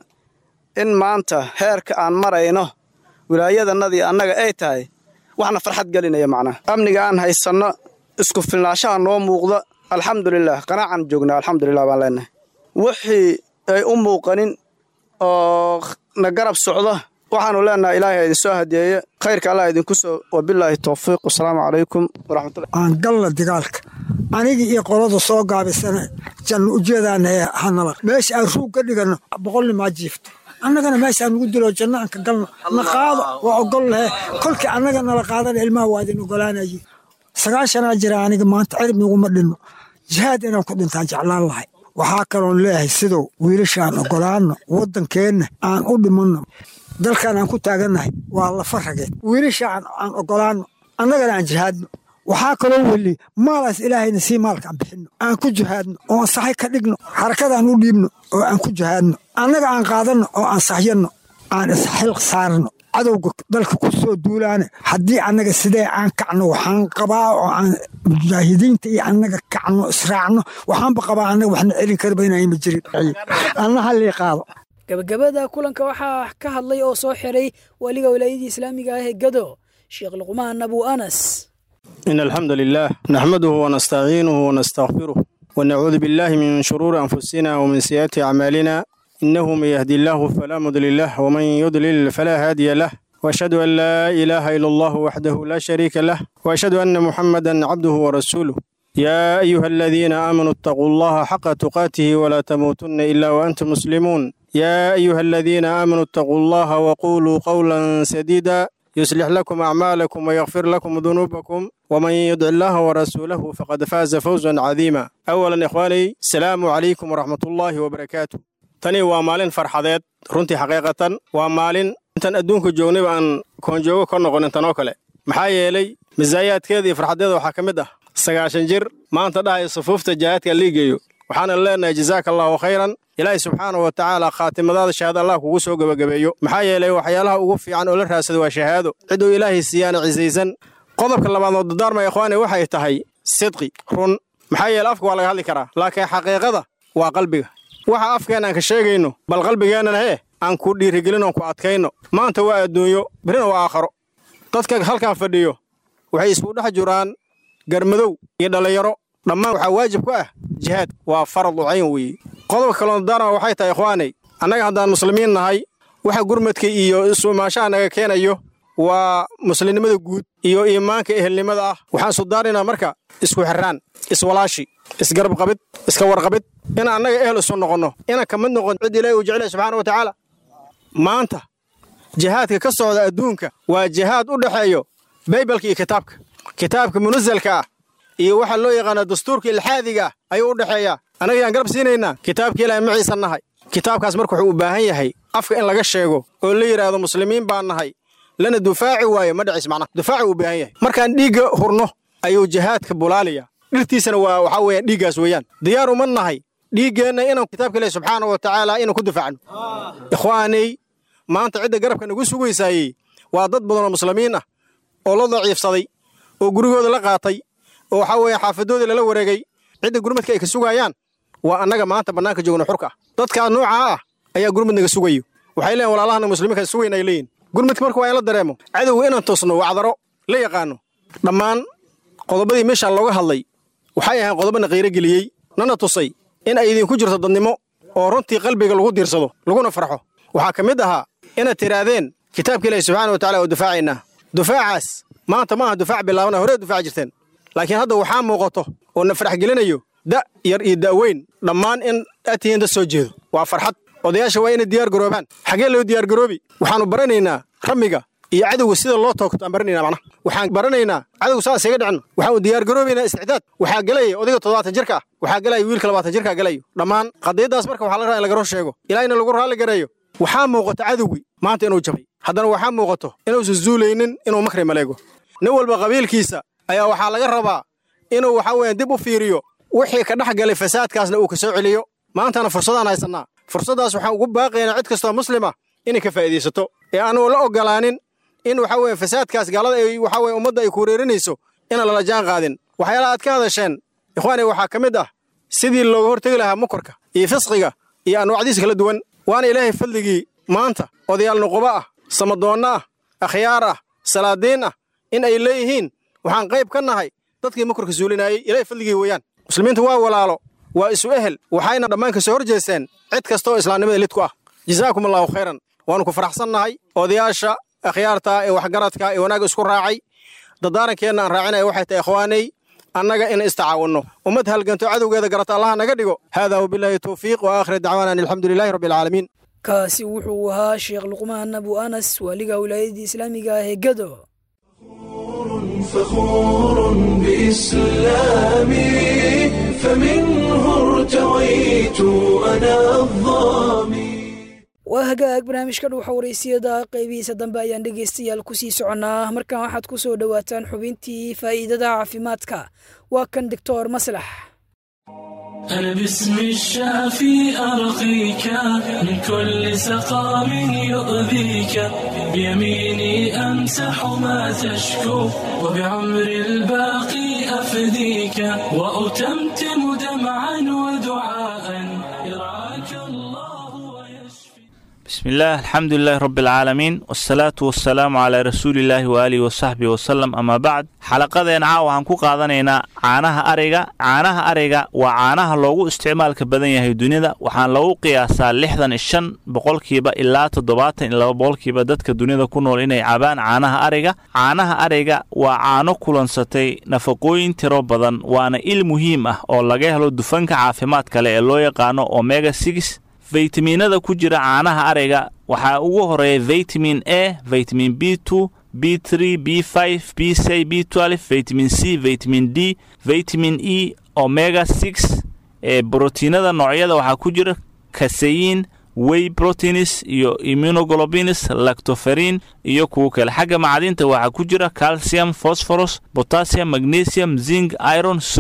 [SPEAKER 9] in maanta heerka aan marayno wilaayadanadii annaga ay tahay waxna farxad gelinaya macnaha amniga aan haysanno isku filnaashaha noo muuqda alxamdulilah qanaacaan joognaa alxamdulilah baan leenahay wixii ay u muuqanin oo na garab socda waxaanu leenahay ilaahay idinsoo hadiyeeye khayrka allah idinku soo wabilaahi towfiiq wasalaamu calaykum waraxmatullahi
[SPEAKER 10] aan galna dagaalka aniga iyo qolada soo gaabisana janno ujeedaana ee hanala meesha aan ruug ka dhiganno boqolnimaa jiifto annagana meeshaan nugu dilo janno aan ka galno na qaado waa ogol lahe kolkii annaga nala qaadana ilmaha waa idin ogolaanaye sagaashanaa jira aniga maanta cirmiguma dhinno jihaad inaan ku dhintaan jeclaan lahay waxaa kaloon leeyahay sidow wiilashaan ogolaanno waddankeenna aan u dhimanno dalkan aan ku taagannahay waa lafa rageed wiilashaan aan ogolaanno annagana aan jihaadno waxaa kaloo weli maalaas ilaahayna sii maalka aan bixinno aan ku jihaadno oo aan saxay ka dhigno xarakadaan u dhiibno oo aan ku jihaadno annaga aan qaadanno oo aan saxyanno aan isxilq saarno cadowga dalka ku soo duulaane haddii annaga sidee aan kacno waxaan qabaa oo aan mujaahidiinta iyo annaga kacno israacno waxaanba qabaa annaga waxna celin karba inayma jirin anna hallii qaado
[SPEAKER 2] gabagabada kulanka waxaa ka hadlay oo soo xiray waliga wilaayadii islaamiga ah ee gado sheekh luqmaan abu anas
[SPEAKER 9] إن الحمد لله نحمده ونستعينه ونستغفره ونعوذ بالله من شرور أنفسنا ومن سيئات أعمالنا إنه من يهدي الله فلا مضل له ومن يضلل فلا هادي له وأشهد أن لا إله إلا الله وحده لا شريك له وأشهد أن محمدا عبده ورسوله يا أيها الذين آمنوا اتقوا الله حق تقاته ولا تموتن إلا وأنتم مسلمون يا أيها الذين آمنوا اتقوا الله وقولوا قولا سديدا يصلح لكم أعمالكم ويغفر لكم ذنوبكم ومن يدع الله ورسوله فقد فاز فوزا عظيما أولا إخواني السلام عليكم ورحمة الله وبركاته tani waa maalin farxadeed runtii xaqiiqatan waa maalin intaan adduunka joognayba aan koonjoogo ka noqon intanoo kale maxaa yeelay misaayaadkeeda iyo farxadeeda waxaa ka mid ah sagaashan jir maanta dhahaya sufuufta jihaadka liigeeyo waxaana leenahay jazaaka allahu khayran ilaahay subxaanahu wa tacaala khaatimadaada shahaada allah kugu soo gebagabeeyo maxaa yeelay waxyaalaha ugu fiican oo la raadsada waa shahaado cidduu ilaahay siiyaana cisaysan qodobka labaad oo dardaarma ikhwaani waxay tahay sidqi run maxaa yeelay afka waa laga hadli karaa laakiin xaqiiqada waa qalbiga waxa afkeenna aan ka sheegayno bal qalbigeennana hee aan ku dhiirigelin oon ku adkayno maanta waa adduunyo birina waa aakharo dadka halkan fadhiyo waxay isku dhex jiraan garmadow iyo dhallinyaro dhammaan waxaa waajib ku ah jihaad waa faradu cayn weeye qodobka kaloo daarma waxay tahay ikhwaanay annaga haddaan muslimiin nahay waxa gurmadka iyo isumaashaha naga keenayo waa muslimnimada guud iyo iimaanka ehelnimada ah waxaan sudaarinaynaa marka isku xirraan iswalaashi isgarabqabid iska warqabid inaan annaga ehel isu noqonno inaan ka mid noqon cid ilaahi uu jeclaya subxaana wa tacaala maanta jihaadka ka socda adduunka waa jihaad u dhexeeyo baybalka iyo kitaabka kitaabka munasalka ah iyo waxaa loo yaqaana dastuurka ilxaadiga ah ayuu u dhexeeyaa annaga yaan garab siinaynaa kitaabka ilaahay maciisan nahay kitaabkaas marka wuxuu u baahan yahay afka in laga sheego oo la yidhaahdo muslimiin baan nahay lana dufaaci waayo ma dhacis macnaha dufaaci uu u baahan yahay markaan dhiigga hurno ayuu jihaadka bulaaliya dhirtiisana waa waxaa weeyaan dhiiggaas weeyaan diyaar uma nahay dhiiggeenna inaan kitaabka ilaahi subxaana wa tacaala inaan ku difaacno ikhwaanay maanta cidda garabka nagu sugaysaayey waa dad badan oo muslimiin ah oo la daciifsaday oo gurigooda la qaatay oo waxaa weeye xaafadoodii lala wareegay cidda gurmadka ay ka sugayaan waa annaga maanta bannaanka joogno xurka ah dadkaa noocaa ah ayaa gurmad naga sugayo waxay leeyihin walaalahana muslimiinka sugayn ay leeyihin gurmadka marka waa in la dareemo cadowga inaan toosno wacdaro la yaqaano dhammaan qodobadii meeshaan looga hadlay waxay ahayn qodobana qiiro geliyey nana tusay in ay idinku jirto dadnimo oo runtii qalbiga lagu diirsado laguna farxo waxaa ka mid ahaa inaad tidhaahdeen kitaabka ilaahi subxaana wa tacala oo dufaacaynaa dufaacaas maanta ma aha dufaac bilaabana horee dufaaci jirteen laakiin hadda waxaa muuqato oo na farax gelinayo da' yar iyo da'weyn dhammaan in aad tihiin dad soo jeedo waa farxad odayaasha waa inay diyaar garoobaan xaggee loo diyaar garoobi waxaannu baranaynaa ramiga iyo cadowga sida loo toogto aan baranaynaa macnaha waxaan baranaynaa cadowga saas iga dhicin waxaanu diyaar garoobaynaa isticdaad waxaa gelaya odayga toddobaatan jirka ah waxaa gelaya wiilka labaatan jirka gelayo dhammaan qadiyaddaas marka waxaa la rabaa in laga run sheego ilaahina lagu raalli gareeyo waxaa muuqata cadowgii maanta inuu jabay haddana waxaa muuqato inuusan zuulaynin inuu makri maleego nin walba qabiilkiisa ayaa waxaa laga rabaa inuu waxaa weeyaan dib u fiiriyo wixii ka dhex galay fasaadkaasna uu ka soo celiyo maantana fursadaan haysannaa fursaddaas waxaan ugu baaqaynaa cid kastoo muslima inay ka faa'iidaysato ee aanuu la ogolaanin in waxaa weeye fasaadkaas gaalada ay waxaa weye ummadda ay ku wareerinayso inaan lala jaan qaadin waxyaalaha aad ka hadasheen ikhwaani waxaa ka mid ah sidii looga hortegi lahaa mukarka iyo fisqiga iyo anwaacdiisa kala duwan waana ilaahay fadligii maanta odayaal nuquba ah samadoonna ah akhyaar ah salaadiin ah in ay leeyihiin waxaan qayb ka nahay dadkii mukarka suulinaayey ilaahay fadligii weeyaan muslimiintu waa walaalo waa isu ehel waxayna dhammaan ka soo hor jeesteen cid kasta oo islaamnimada lid ku ah jazaakum allahu khayran waannu ku faraxsan nahay odayaasha akhyaarta ee waxgaradka ee wanaagga isku raacay daddaarankeenna aan raacinaya waxay tahay ikhwaanay annaga in istacaawinno ummad halganto cadowgeeda garata allaha naga dhigo haadaa wabilaahi towfiiq wa aakhir dacwaana an alxamdu lilahi rabbi alcaalamiin
[SPEAKER 2] kaasi wuxuu ahaa sheekh luqmaan abu anas waaliga wilaayadii islaamiga ah ee gado
[SPEAKER 1] فخور بإسلامي فمنه ارتويت أنا الظامي
[SPEAKER 2] waa hagaag barnaamijka dhuuxa waraysiyada qaybihiisa dambe ayaan dhegaystayaal kusii soconnaa markan waxaad ku soo dhowaataan xubintii faa'iidada caafimaadka waa kan doctor maslax
[SPEAKER 11] أنا باسم الشافي أرقيك من كل سقام يؤذيك بيميني أمسح ما تشكو وبعمر الباقي أفديك وأتمتم دمعا ودعاء يرعاك الله ويشفي
[SPEAKER 12] بسم الله الحمد لله رب العالمين والصلاة والسلام على رسول الله وآله وصحبه وسلم أما بعد xalaqadeen caawa waxaan ku qaadanaynaa caanaha ariga caanaha ariga waa caanaha loogu isticmaalka badan yahay dunida waxaan lagu qiyaasaa lixdan iyo shan boqolkiiba ilaa toddobaatan iyo laba boqolkiiba dadka dunida ku nool inay cabaan caanaha ariga caanaha ariga waa caano kulansatay nafaqooyin tiro badan waana il muhiim ah oo laga helo dufanka caafimaad kale ee loo yaqaano omega six faytamiinada ku jira caanaha ariga waxaa ugu horeeya vitamin a vitamin b two b three b five b c b twelve vitamin c vitamin d vitamin e omega six ee brotiinada noocyada waxaa ku jira kaseyin way proteins iyo immunoglobins lactoferin iyo kuwo kale xagga macdinta waxaa ku jira calcium phosphorus potassium magnesium zinc iron sodium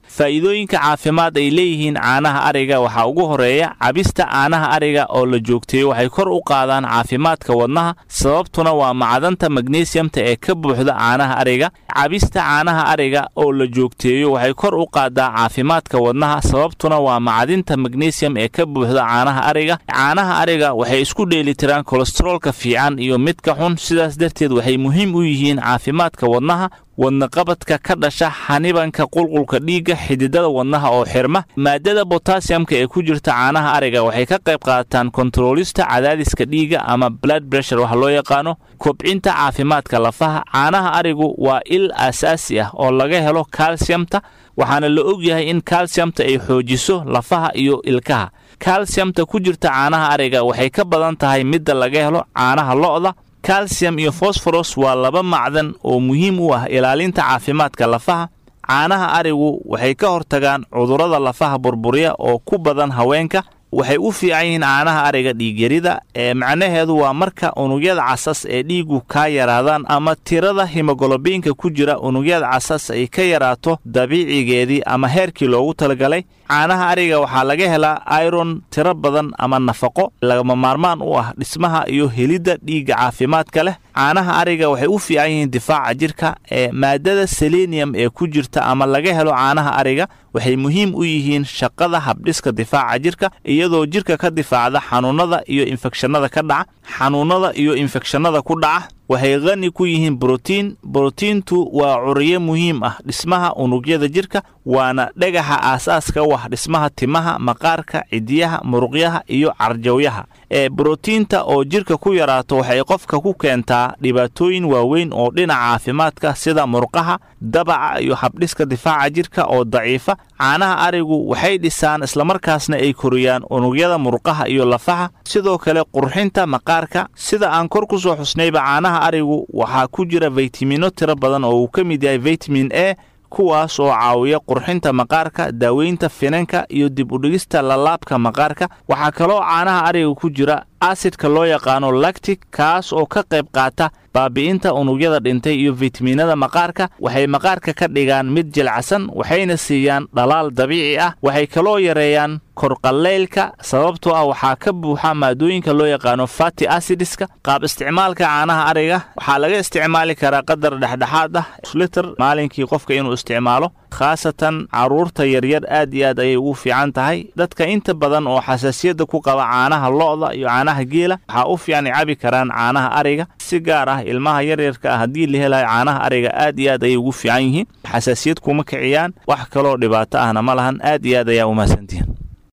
[SPEAKER 12] faa'iidooyinka caafimaad ay leeyihiin caanaha ariga waxaa ugu horeeya cabista caanaha ariga oo la joogteeyo waxay kor u qaadaan caafimaadka wadnaha sababtuna waa macdanta magnesiyamta ee ka buuxda caanaha ariga cabista caanaha ariga oo la joogteeyo waxay kor u qaadaa caafimaadka wadnaha sababtuna waa macdinta magnesiyam ee ka buuxda caanaha ariga caanaha ariga waxay isku dheelitiraan kolestaroolka fiican iyo midka xun sidaas darteed waxay muhiim u yihiin caafimaadka wadnaha wadnaqabadka ka dhasha xanibanka qulqulka dhiigga xididada wadnaha oo xirma maadada botasiyamka ee ku jirta caanaha ariga waxay ka qayb qaataan kontaroolista cadaadiska dhiigga ama blood bressure wax loo yaqaano kobcinta caafimaadka lafaha caanaha arigu waa il aasaasi ah oo laga helo kalsiyamta waxaana la og yahay in kalsiyamta ay xoojiso lafaha iyo ilkaha kalsiyamta ku jirta caanaha ariga waxay ka badan tahay midda laga helo caanaha lo'da kalsiyam iyo fosforos waa laba macdan oo muhiim u ah ilaalinta caafimaadka lafaha caanaha arigu waxay ka hortagaan cudurrada lafaha burburiya oo ku badan haweenka waxay u fiican yihiin caanaha ariga dhiigyarida ee macnaheedu waa marka unugyada casas ee dhiigu kaa yaraadaan ama tirada himogolobiinka ku jira unugyada casas ay ka yaraato dabiicigeedii ama heerkii loogu talagalay caanaha ariga waxaa laga helaa iron tiro badan ama nafaqo lagama maarmaan u ah dhismaha iyo helidda dhiigga caafimaadka leh caanaha ariga waxay u fiican yihiin difaaca jirka ee maadada selenium ee ku jirta ama laga helo caanaha ariga waxay muhiim u yihiin shaqada habdhiska difaaca jirka iyadoo jirka ka difaacda xanuunada iyo infekshannada ka dhaca xanuunada iyo infekshannada ku dhaca waxay qani ku yihiin brotiin brotiintu waa curiye muhiim ah dhismaha unugyada jirka waana dhagaxa aasaaska u ah dhismaha timaha maqaarka cidiyaha muruqyaha iyo carjawyaha ee brotiinta oo jirka ku yaraato waxay qofka ku keentaa dhibaatooyin waaweyn oo dhinaca caafimaadka sida murqaha dabaca iyo habdhiska difaaca jirka oo daciifa caanaha arigu waxay dhisaan islamarkaasna ay koriyaan unugyada murqaha iyo lafaha sidoo kale qurxinta maqaarka sida aan kor ku soo xusnayba caanaha arigu waxaa ku jira faytamino tiro badan oo uu ka mid yahay vitamin a kuwaas oo caawiya qurxinta maqaarka daaweynta finanka iyo dib udhigista lalaabka maqaarka waxaa kaloo caanaha ariga ku jira asidka loo yaqaano lactic kaas oo ka qayb qaata baabi'inta unugyada dhintay iyo fitaminada maqaarka waxay maqaarka ka dhigaan mid jilcsan waxayna siiyaan dhalaal dabiici ah waxay kaloo yareeyaan korqallaylka sababtoo ah waxaa ka buuxa maadooyinka loo yaqaano fati acidiska qaab isticmaalka caanaha ariga waxaa laga isticmaali karaa qadar dhexdhexaad ah liter maalinkii qofka inuu isticmaalo khaasatan carruurta yaryar aad iyo aad ayay ugu fiican tahay dadka inta badan oo xasaasiyadda ku qaba caanaha lo'da iyo caanaha geela waxaa u fiican ay cabi karaan caanaha ariga si gaar ah ilmaha yaryarka ah haddii la helayo caanaha ariga aad iyo aad ayay ugu fiican yihiin xasaasiyad kuma kiciyaan wax kaloo dhibaato ahna ma lahan aad iyo aad ayaa umahadsantihiin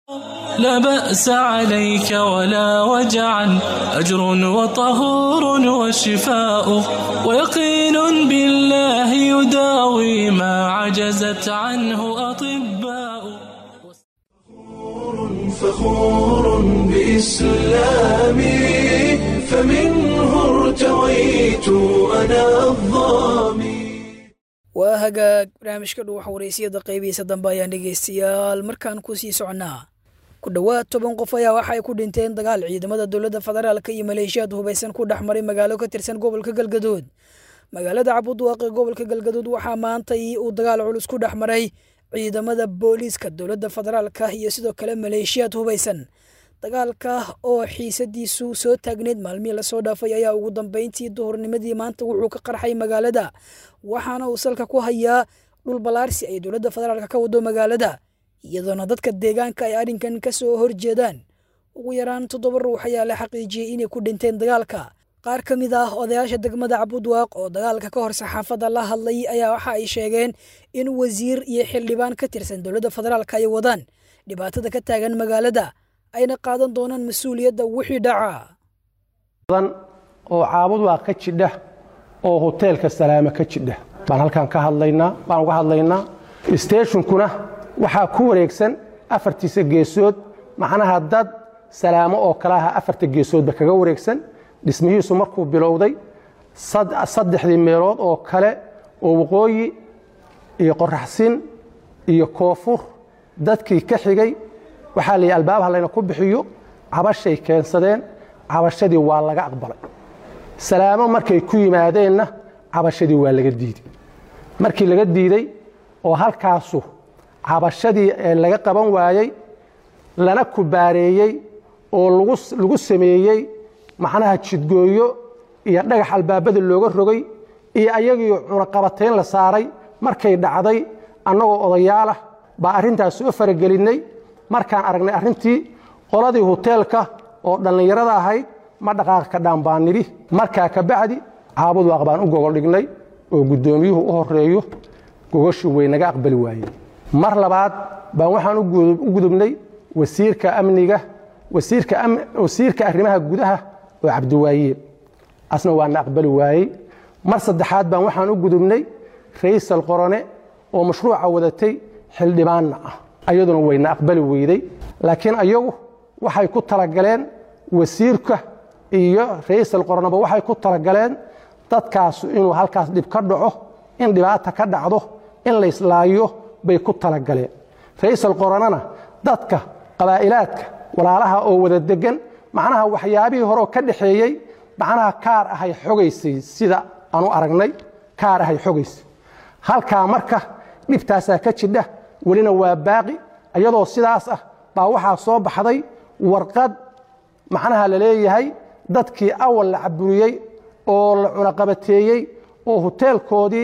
[SPEAKER 11] لا بأس عليك ولا وجعا أجر وطهور وشفاء ويقين بالله يداوي ما عجزت عنه أطباء
[SPEAKER 1] فخور بإسلامي فمنه ارتويت أنا الظامي
[SPEAKER 2] waa hagaag barnaamijka dhuwaxa waraysiyada qaybihiisa dambe ayaan dhegaystayaal markaan ku sii socnaa ku dhowaad toban qof ayaa waxa ay ku dhinteen dagaal ciidamada dowladda federaalka iyo maleeshiyaad hubaysan ku dhex maray magaalo ka tirsan gobolka galgadood magaalada cabudwaaq ee gobolka galgadood waxaa maantay uu dagaal culus ku dhex maray ciidamada booliiska dowladda federaalka iyo sidoo kale maleeshiyaad hubaysan dagaalka oo xiisadiisu soo taagneyd maalmihii lasoo dhaafay ayaa ugu dambeyntii duhurnimadii maanta wuxuu ka qarxay magaalada waxaana uu salka ku hayaa dhul balaarsi ay dowladda federaalka ka wado magaalada iyadoona dadka deegaanka ay arrinkan ka soo horjeedaan ugu yaraan toddoba ruux ayaa la xaqiijiyey inay ku dhinteen dagaalka qaar ka mid ah odayaasha degmada cabudwaaq oo dagaalka ka hor saxaafadda la hadlay ayaa waxa ay sheegeen in wasiir iyo xildhibaan ka tirsan dowladda federaalka ay wadaan dhibaatada ka taagan magaalada ayna qaadan doonaan mas-uuliyadda wixii dhaca
[SPEAKER 13] oo caabudwaaq ka jidha oo hoteelka salaame ka jidha baan halkan ka hadlaynaa baan uga hadlaynaa steeshunkuna waxaa ku wareegsan afartiisa geesood macnaha dad salaamo oo kale aha afarta geesoodba kaga wareegsan dhismihiisu markuu bilowday saddexdii meelood oo kale oo waqooyi iyo qoraxsin iyo koonfur dadkii ka xigay waxaa layidhi albaabaha layna ku bixiyo cabashay keensadeen cabashadii waa laga aqbalay salaamo markay ku yimaadeenna cabashadii waa laga diiday markii laga diiday oo halkaasu cabashadii ee laga qaban waayey lana kubaareeyey oo lagu sameeyey macnaha jidgooyo iyo dhagax albaabada looga rogay iyo ayagii cunaqabatayn la saaray markay dhacday annagoo odayaalah baa arrintaas soo faragelinnay markaan aragnay arrintii qoladii huteelka oo dhallinyarada ahayd ma dhaqaaqa ka dhaan baan nidhi markaa ka bacdi caabud waaq baan u gogol dhignay oo guddoomiyuhu u horeeyo gogoshii way naga aqbali waayeen mar labaad baan waxaan u gudubnay wasiirka amniga wasiirka arrimaha gudaha oo cabdiwaayeel asna waana aqbali waayey mar saddexaad baan waxaan u gudubnay raysal qorone oo mashruuca wadatay xildhibaanna ah ayaduna wayna aqbali weyday laakiin ayagu waxay ku talagaleen wasiirka iyo raysal qoroneba waxay ku talagaleen dadkaasu inuu halkaas dhib ka dhaco in dhibaata ka dhacdo in layslaayo bay ku talagaleen raysal qoronena dadka qabaa'ilaadka walaalaha oo wada degan macnaha waxyaabihii horeo ka dhaxeeyey macnaha kaar ahay xogaysay sida aanu aragnay kaar ahay xogaysay halkaa marka dhibtaasaa ka jidha welina waa baaqi iyadoo sidaas ah baa waxaa soo baxday warqad macnaha la leeyahay dadkii awal la caburiyey oo la cunaqabateeyey oo huteelkoodii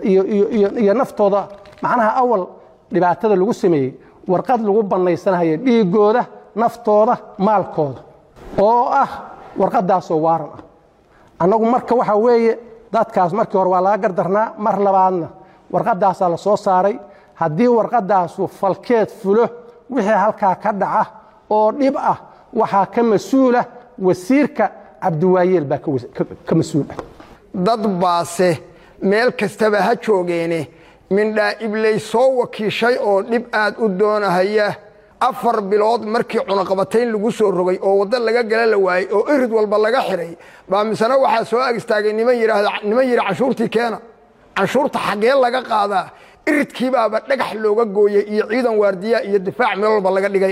[SPEAKER 13] iyo naftooda macnaha awal dhibaatada lagu sameeyey warqad lagu bannaysanaya dhiiggooda naftooda maalkooda oo ah warqaddaasoo waaran ah annagu marka waxaa weeye dadkaas markii hore waa laga gardarnaa mar labaadna warqaddaasaa la soo saaray haddii warqaddaasu falkeed fulo wixii halkaa ka dhaca oo dhib ah waxaa ka mas-uula wasiirka cabdiwaayeel baa ka mas-uul ah
[SPEAKER 14] dad baase meel kastaba ha joogeene mindhaa ibley soo wakiishay oo dhib aad u doonahaya afar bilood markii cunaqabatayn lagu soo rogay oo waddo laga gala la waayey oo irid walba laga xidhay baa misena waxaa soo ag istaagay niman yidhaahda niman yidhi canshuurtii keena canshuurta xaggee laga qaadaa iridkiibaaba dhagax looga gooyey iyo ciidan waardiya iyo difaac meel walba laga dhigay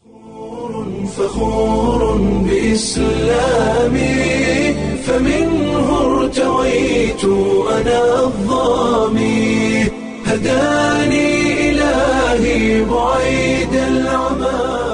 [SPEAKER 1] فخور بإسلامي فمنه ارتويت أنا الظامي هداني إلهي بعيد العمى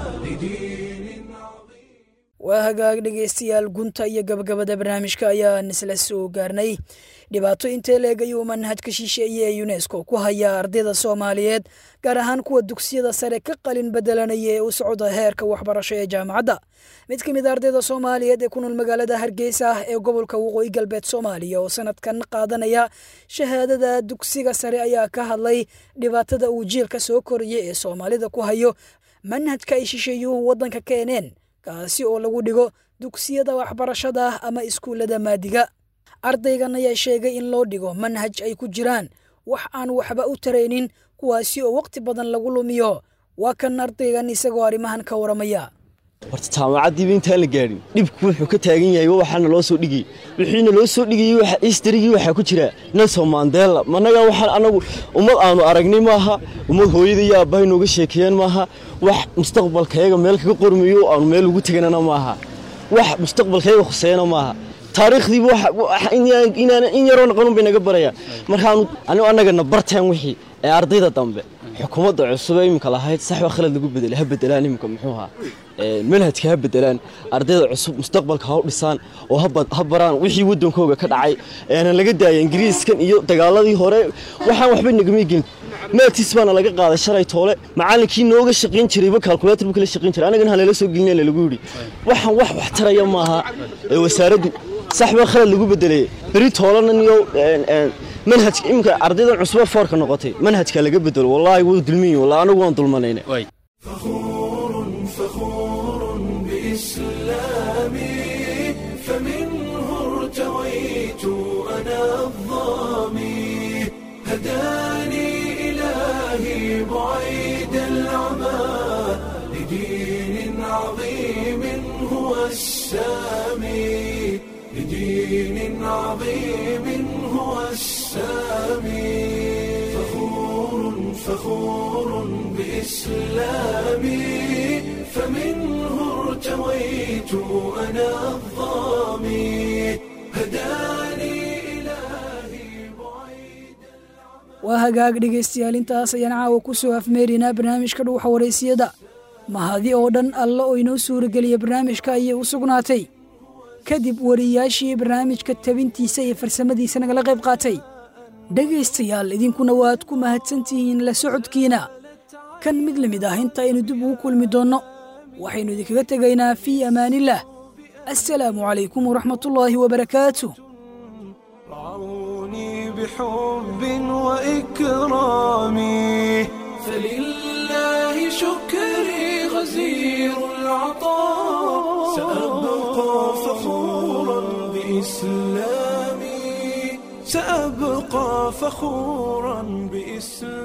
[SPEAKER 2] waa hagaag dhegaystayaal gunta iyo gabagabada barnaamijka ayaan isla soo gaarnay dhibaato intee leeg ayuu manhajka shisheeye ee yunesko ku hayaa ardayda soomaaliyeed gaar ahaan kuwa dugsiyada sare ka qalin bedelanaya ee u socda heerka waxbarasho ee jaamacadda mid ka mid a ardayda soomaaliyeed ee ku nool magaalada hargeysa ee gobolka waqooyi galbeed soomaaliya oo sanadkan qaadanaya shahaadada dugsiga sare ayaa ka hadlay dhibaatada uu jiilka soo koraya ee soomaalida ku hayo manhajka ay shisheeyuhu waddanka keeneen kaasi oo lagu dhigo dugsiyada waxbarashada ama iskuullada maadiga ardaygan ayaa sheegay in loo dhigo manhaj ay ku jiraan wax aan waxba u taraynin kuwaasi oo waqti badan lagu lumiyo waa kan ardaygan isagoo arrimahan ka waramaya
[SPEAKER 15] horta jaamacaddiiba intaan la gaadhin dhibku wuxuu ka taagan yahay waxaana loo soo dhigayy wixiina loo soo dhigayey istarigii waxaa ku jira nelson mandela managa waxaan anagu ummad aanu aragnay maaha ummad hooyada iyo aabbahay nooga sheekeeyeen maaha wax mustaqbalkayaga meel kaga qormayo aanu meel ugu teganana maaha wax mustaqbalkayaga khuseeyana maaha taariikhdiiba in yaroo naqanun bay naga barayaan markaanu anigu annagana barteen wixii ee ardayda dambe xukuumadda cusub ee iminka lahayd sax waa khalad lagu bedelay ha bedelaan iminka muxuu ahaa manhajka ha bedelaan ardayda cusub mustaqbalka ha u dhisaan oo ha baraan wixii waddankooga ka dhacay aanan laga daaya ingiriiskan iyo dagaaladii hore waxaan waxba nagama gelin maatis baana laga qaaday shalay toole macallinkii nooga shaqayn jirayba kalkulator buu kala shaqayn jiray anagana halala soo gelinayna lagu yidhi waxaan wax wax taraya maaha ee wasaaraddu sax baa khalad lagu bedelay beri toolanan iyo manhajka iminka ardaydan cusube foorka noqotay manhajka laga bedelo wallaahi wuu dulmiyin wallahi anagu waan dulmanayna
[SPEAKER 1] بإسلامي فمنه ارتويت أنا الظامي هداني إلهي بعيد العمى لدين عظيم هو السامي لدين عظيم هو السامي فخور فخور بإسلامي فمنه ارتويت أنا الظامي هداني
[SPEAKER 2] waa hagaag dhegaystayaal intaas ayaan caawa ku soo afmeerinaa barnaamijka dhuuxa waraysiyada mahadi oo dhan alle oo inoo suurageliya barnaamijka ayay u sugnaatay kadib wariyaashii barnaamijka tabintiisa iyo farsamadiisa nagala qayb qaatay dhegaystayaal idinkuna waad ku mahadsantihiin la socodkiina kan mid la mid ah inta aynu dib ugu kulmi doonno waxaynu idinkaga tegaynaa fii amaanillaah assalaamu calaykum waraxmatullaahi wabarakaatu
[SPEAKER 1] بحب وإكرامي فلله شكري غزير العطاء سأبقى فخورا بإسلامي سأبقى فخورا بإسلامي